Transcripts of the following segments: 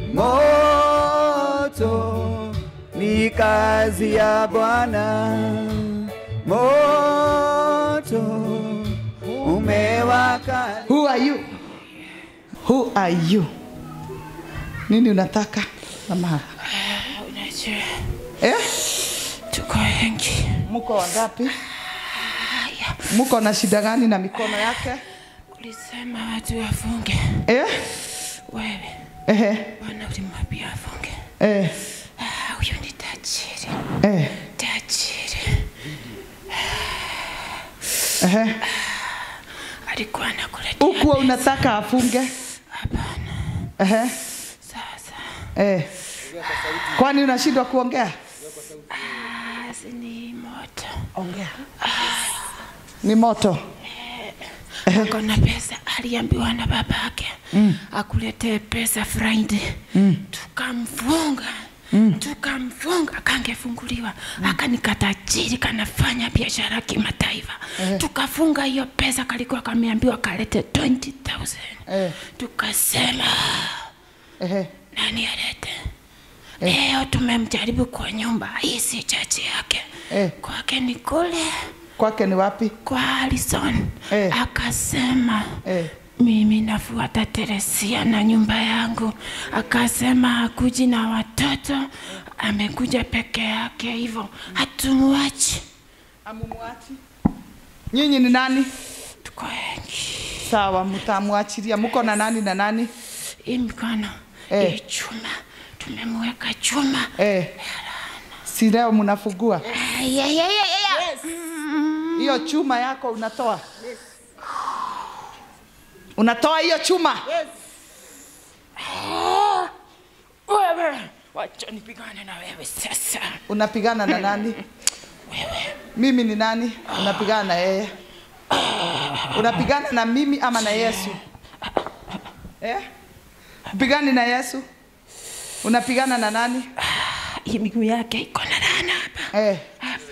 moto ni kazi ya Bwana, moto umewaka. Who are you? Who are you? Nini unataka mama? Unajua Eh? tuko wengi. Mko wangapi? Haya, Mko na shida gani na mikono yake? ulisema watu wafunge. Eh? Wewe Eh. bwana ulimwambia afunge. Eh. Ah, Huyu ni tajiri, Eh. tajiri. Eh. Alikuwa anakuletea Huku unataka afunge? hapana. Eh. Sasa Eh. Kwani unashindwa kuongea? ah, si ni moto. Ongea. Ni moto. Ako na pesa, aliambiwa na babake mm. akuletee pesa Friday mm. tukamfunga mm. tukamfunga, akangefunguliwa mm. akanikata jiri, kanafanya biashara kimataifa Eh. tukafunga hiyo pesa, kalikuwa kameambiwa kalete 20,000 Eh. tukasema Eh. nani alete leo tumemjaribu kwa nyumba, hii si chachi yake Eh. kwake ni kule Kwake ni wapi? kwa Alison Eh. akasema Eh. mimi nafuata Teresia na nyumba yangu. Akasema hakuji na watoto, amekuja peke yake, hivyo hatumuachi. Amumwachi. Nyinyi ni nani? Tuko wengi, Sawa, mtamwachilia. Mko na nani na nani? hii mikono Eh. hii chuma tumemweka chuma. Eh. Si leo mnafugua Ay, ay, ay, ay, ay. hiyo chuma yako unatoa? Unatoa hiyo chuma? Wewe wacha nipigane na wewe sasa. Unapigana na nani? Wewe Mimi ni nani? Unapigana na yeye? Unapigana na mimi ama na Yesu? Eh? Pigani na Yesu? Unapigana na nani? hii miguu yake iko na laana hapa Eh. hapa.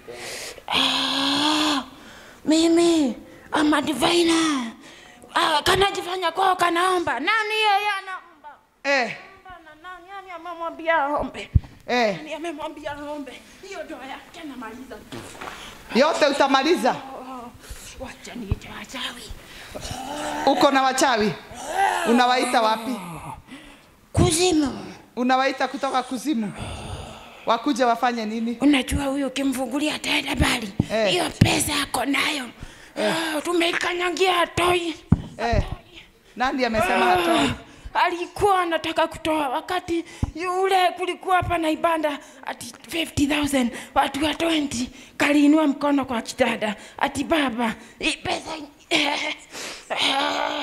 Ah, mimi ama divina ah, kanajifanya kwao kanaomba. Nani yeye anaomba? Eh. Bana, nani nani amemwambia aombe? Eh. Nani amemwambia aombe? Hiyo ndoa yake namaliza. Yote utamaliza. Oh, wacha niite wachawi. Uko na wachawi? Unawaita wapi? Kuzimu. Unawaita kutoka kuzimu? Wakuje wafanye nini? Unajua huyu ukimfungulia ataenda mbali. Eh. Hiyo pesa ako nayo. Ah, tumeikanyagia toi. Eh. Nani amesema hatoi? alikuwa anataka kutoa wakati yule kulikuwa hapa na ibada ati 50000 watu wa 20 kaliinua mkono kwa kitanda ati baba hii pesa eh, eh,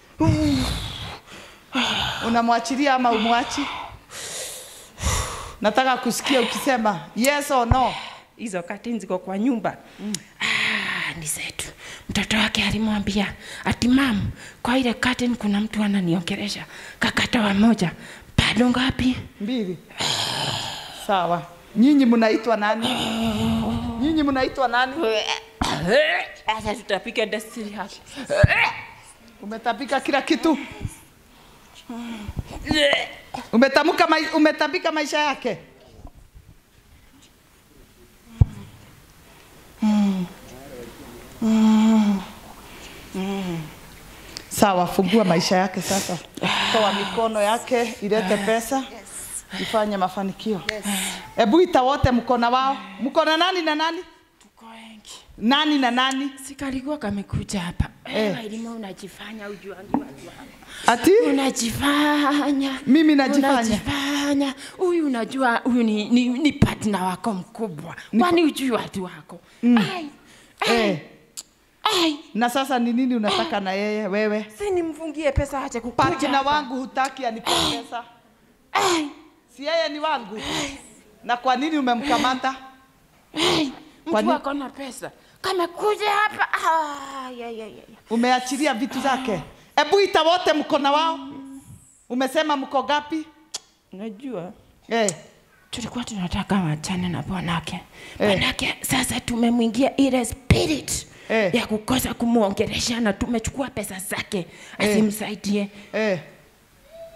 Unamwachilia ama umwachi? Nataka kusikia ukisema yes or no. hizo katini ziko kwa nyumba mm. ah, ni zetu mtoto wake alimwambia ati mam kwa ile curtain kuna mtu ananiongelesha kakatoa moja bado ngapi Mbili. Sawa. Nyinyi mnaitwa nani? Nyinyi mnaitwa nani? sasa tutapika desturi hapa Umetapika kila kitu. Umetamka mai, umetapika maisha yake. Sawa, fungua maisha yake sasa. Toa mikono yake ilete pesa. Ifanye mafanikio. Hebu ita wote mkona wao. Mkona nani na nani? tuko wengi Nani na nani? sikalikuwa kamekuja hapa Eh. eh. Elima unajifanya ujuangi watu wako Ati? unajifanya Mimi najifanya. unajifanya huyu unajua huyu ni, ni, ni partner wako mkubwa kwani ujui watu wako mm. ai, ai, Eh. ai, Na sasa ni nini unataka na yeye wewe? si nimfungie pesa ache kukuja Partner hapa. wangu hutaki anipe pesa. ai, Si yeye ni wangu. Na kwa nini umemkamata? ai, Kwa mtu nini? wako na pesa kamekuja hapa ah, ya, ya, ya. ya. Umeachilia vitu zake. Hebu ita wote mkona wao. Umesema mko gapi? unajua Eh. tulikuwa tunataka wachane na bwanake Eh. bwanake sasa tumemwingia ile spirit Eh. ya kukosa kumwongelesha na tumechukua pesa zake Eh. asimsaidie Eh.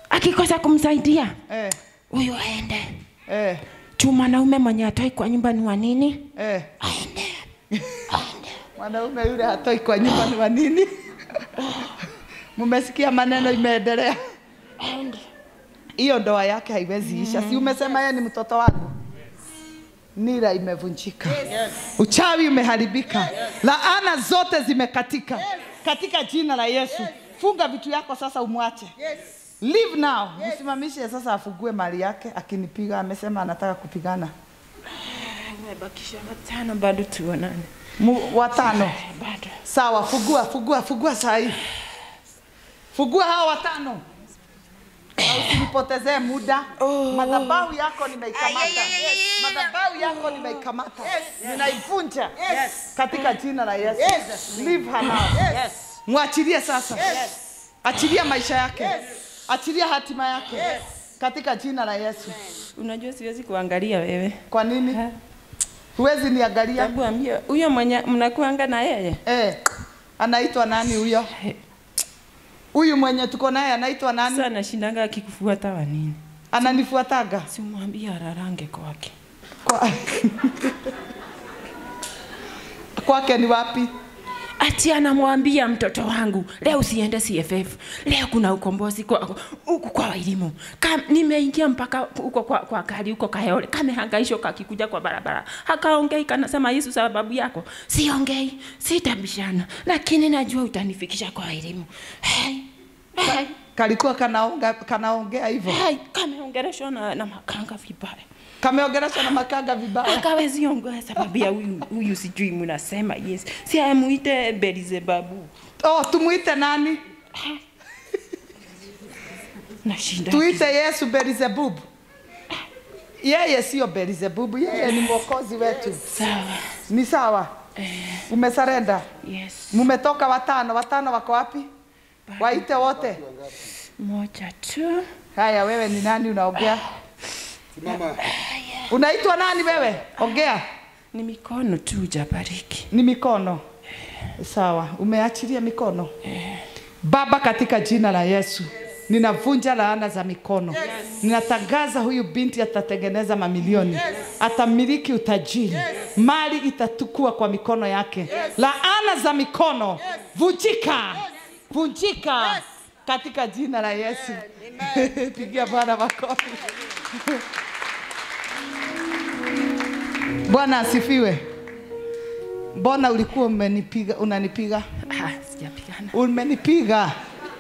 akikosa kumsaidia Eh, huyu aende eh, juu mwanaume mwenye atoi kwa nyumba ni wa nini eh. aende aende Mwanaume yule hatoi kwa nyumba ni wa nini? Mumesikia maneno imeendelea. aende Hiyo ndoa yake haiwezi isha. Si umesema yeye ni mtoto wangu? Nira imevunjika. Uchawi umeharibika. Laana zote zimekatika. Katika jina la Yesu. Funga vitu yako sasa umwache. Leave now. Msimamishe sasa afugue mali yake akinipiga amesema anataka kupigana. umebakisha watano bado tuonane Mu, watano. bado Sawa, fugua, fugua, fugua saa hii. Fugua hao watano. Na usinipotezee muda. Madhabahu yako nimeikamata. Madhabahu yako nimeikamata. Ninaivunja katika jina la Yesu. Leave her now. Mwachilie sasa. Achilia maisha yake. Achilia hatima yake. Katika jina la Yesu. unajua siwezi kuangalia wewe Kwa nini? Huwezi niangalia. Hebu ambia huyo mwenye mnakuanga na yeye Eh, anaitwa nani huyo? Huyu mwenye tuko naye anaitwa nani? sasa anashindanga akikufuata wa nini Ananifuataga simwambie ararange kwake kwa kwake ni wapi? ati anamwambia mtoto wangu leo usiende CFF, leo kuna ukombozi kwa huku kwa elimu. Kam, nimeingia mpaka huko kwa, kwa kali huko Kayole, kamehangaishwa kakikuja kwa barabara, hakaongei kanasema Yesu sababu yako. Siongei, sitabishana, lakini najua utanifikisha kwa elimu. Hey, hey, Kalikuwa kanaonga kanaongea hivyo, hey, kameongeleshwa na, na makanga vibaya kameongeleshwa na makanga vibaya. akawezi ongea sababu ya huyu huyu, sijui mnasema yes, si amuite Belizebabu. Oh, tumuite nani? Nashinda Tuite Yesu Beelzebub. Yeye sio Beelzebub, yeye ni mwokozi wetu. sawa. Ni sawa? Umesarenda? Yes. Mumetoka watano, watano wako wapi? Waite wote. Moja tu. Haya, wewe ni nani unaongea? Simama. Unaitwa nani wewe? Ongea. Ni mikono tu jabariki. Ni mikono. Sawa, umeachilia mikono. Baba, katika jina la Yesu ninavunja laana za mikono. Ninatangaza huyu binti atatengeneza mamilioni, atamiliki utajiri, mali itatukua kwa mikono yake. Laana za mikono vunjika, vunjika katika jina la Yesu. Pigia Bwana makofi. Bwana asifiwe. Mbona ulikuwa umenipiga, unanipiga? Ah, sijapigana. Umenipiga.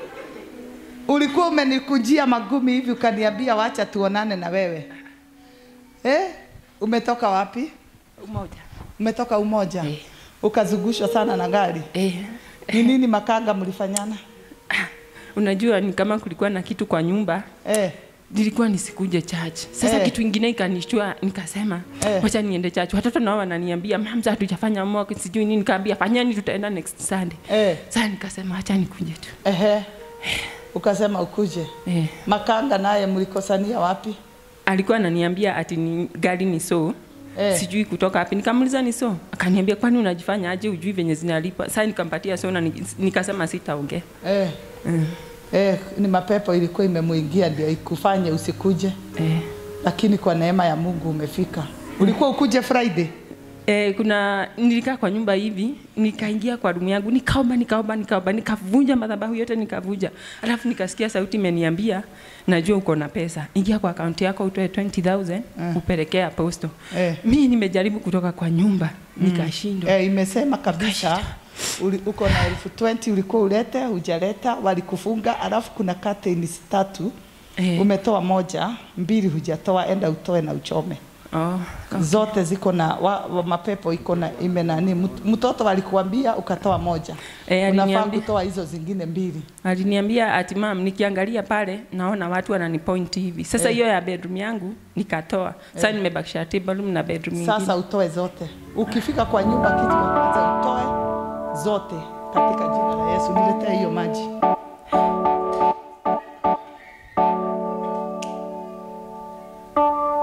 Ulikuwa umenikujia magumi hivi ukaniambia wacha tuonane na wewe. Eh? Umetoka wapi? Umoja. Umetoka Umoja. Eh. Ukazungushwa sana na gari. Eh. Ni nini makanga mlifanyana? Ah, unajua ni kama kulikuwa na kitu kwa nyumba Eh. nilikuwa nisikuje church. Sasa Eh. kitu ingine ikanishtua, nikasema Eh. wacha niende church. Watoto nao wananiambia mamza, hatujafanya mock sijui nini, nikaambia fanyeni, tutaenda next Sunday. Eh. Sasa nikasema acha nikuje tu. Ehe. Ukasema ukuje. Eh. Makanga naye mlikosania wapi? alikuwa ananiambia ati ni gari ni so Eh. sijui kutoka wapi nikamuliza ni so akaniambia kwani unajifanya aje ujui venye zinalipa sasa nikampatia so na ni- nikasema sitaongea Eh. mm. Eh, ni mapepo ilikuwa imemuingia ndio ikufanye usikuje, eh. lakini kwa neema ya Mungu umefika. Ulikuwa ukuje Friday? Eh, kuna nilikaa kwa nyumba hivi nikaingia kwa rumu yangu nikaomba nikaomba nikaomba nikavunja madhabahu yote nikavunja alafu nikasikia sauti imeniambia najua uko na pesa ingia kwa akaunti yako utoe 20000 Mm. upelekee aposto Eh. mimi nimejaribu kutoka kwa nyumba nikashindwa Eh, imesema kabisa uli, uko na elfu 20 ulikuwa ulete, hujaleta, walikufunga, alafu kuna curtains tatu Eh. umetoa moja, mbili hujatoa, enda utoe na uchome. oh, Zote ziko na wa, wa mapepo iko na ime nani, Mut- mtoto walikuambia ukatoa moja, Eh, unafaa aliniambia- kutoa hizo zingine mbili. aliniambia ati mam, nikiangalia pale naona watu wananipoint hivi. Sasa Eh. hiyo ya bedroom yangu nikatoa. Sasa nimebakisha table room na bedroom Sasa nyingine. utoe zote. Ukifika kwa nyumba, kitu cha kwanza utoe zote katika jina la Yesu. Niletee hiyo maji.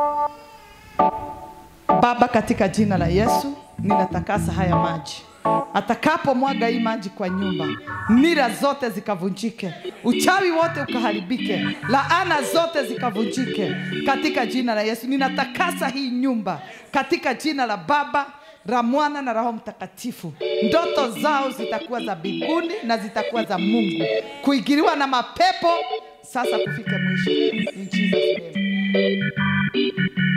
Baba, katika jina la Yesu ninatakasa haya maji atakapomwaga hii maji kwa nyumba, nira zote zikavunjike, uchawi wote ukaharibike, laana zote zikavunjike katika jina la Yesu. Ninatakasa hii nyumba katika jina la Baba la Mwana na Roho Mtakatifu. Ndoto zao zitakuwa za mbinguni na zitakuwa za Mungu, kuingiliwa na mapepo sasa kufike mwisho. In Jesus name.